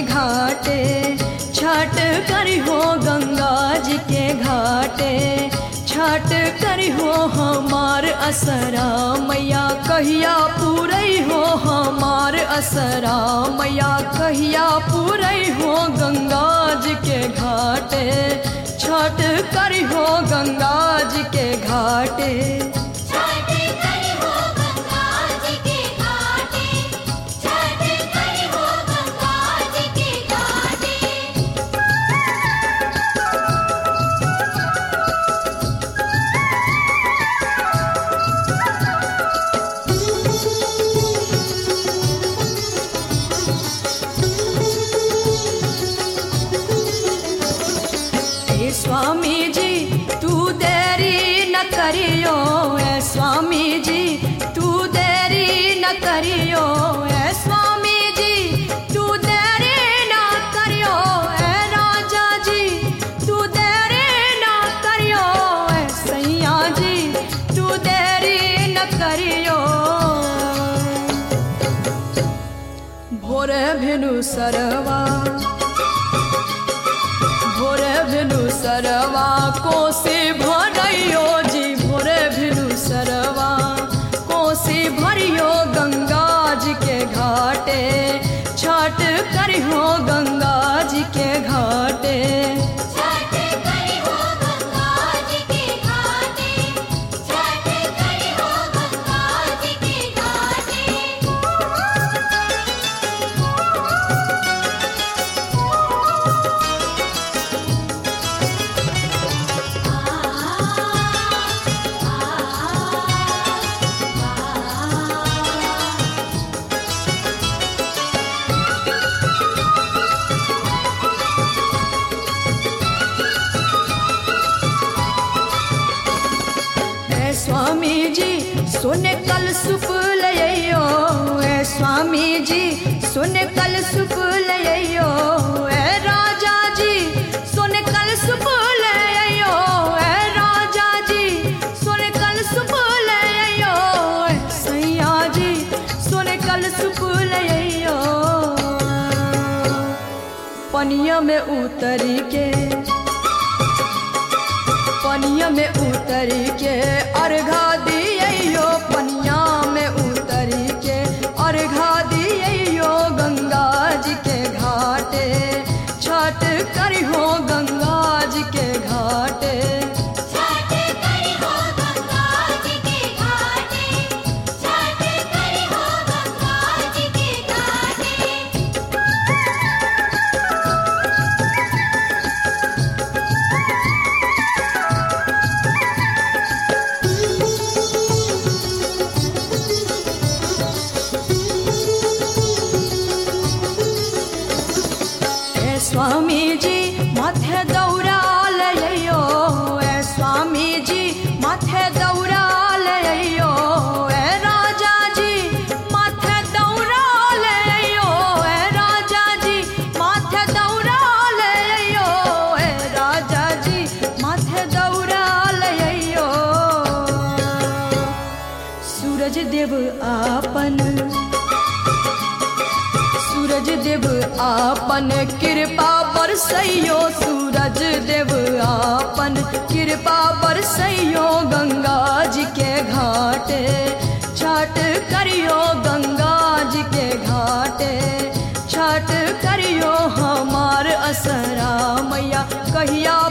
घाटे छठ करी हो गंगा जी के घाटे छठ करी हो हमार असरा मैया कहिया पूरई हो हमार असरा मैया कहिया पूरई हो गंगा जी के घाटे छठ करी हो गंगा जी के घाटे छठ करी हो गंगा जी के घाटे छठ करी हो गंगा जी के घाटे हे स्वामी जी तू देरी न करियो ए स्वामी जी तू देरी न करियो ए स्वामी जी तू देरी न करियो ए राजा जी तू देरी न करियो ए सैया जी तू देरी न करियो भोरे भेनु सरवा भोरे भेनु सरवा कोसी भरियो जी भोरे भेनु सरवा कोसी भरियो गंगा जी के घाटे छठ करियो गंगा जी के घाटे छठ करी हो गंगा जी के घाटे छठ करी हो गंगा जी के घाटे ए स्वामी जी सुन कल सुप लइयो ए स्वामी जी सुन कल सुप लइयो ए राजा जी सुन कल सुप लइयो ए राजा जी सुन कल सुप लइयो ए सैया जी सुन कल सुप लइयो पनिया में उतरी के पनिया में उतर के अर्घा दियो पनिया में उतर के अर्घा दियो गंगा जी के घाटे छठ करियो गंगा जी के घाटे छठ करी हो गंगा जी के घाटे छठ करी हो गंगा जी के घाटे ए स्वामी जी माथे दौड़ा लइयो ए स्वामी जी माथे दौड़ा लइयो ए राजा जी माथे दौड़ा लइयो ए राजा जी माथे दौड़ा लइयो ए राजा जी माथे दौड़ा लइयो सूरज देव आपन सूरज देव आपन कृपा बरसैयो सूरज देव आपन कृपा बरसैयो गंगा जी के घाटे छठ करियो गंगा जी के घाटे छठ करियो हमार असरा मैया कहिया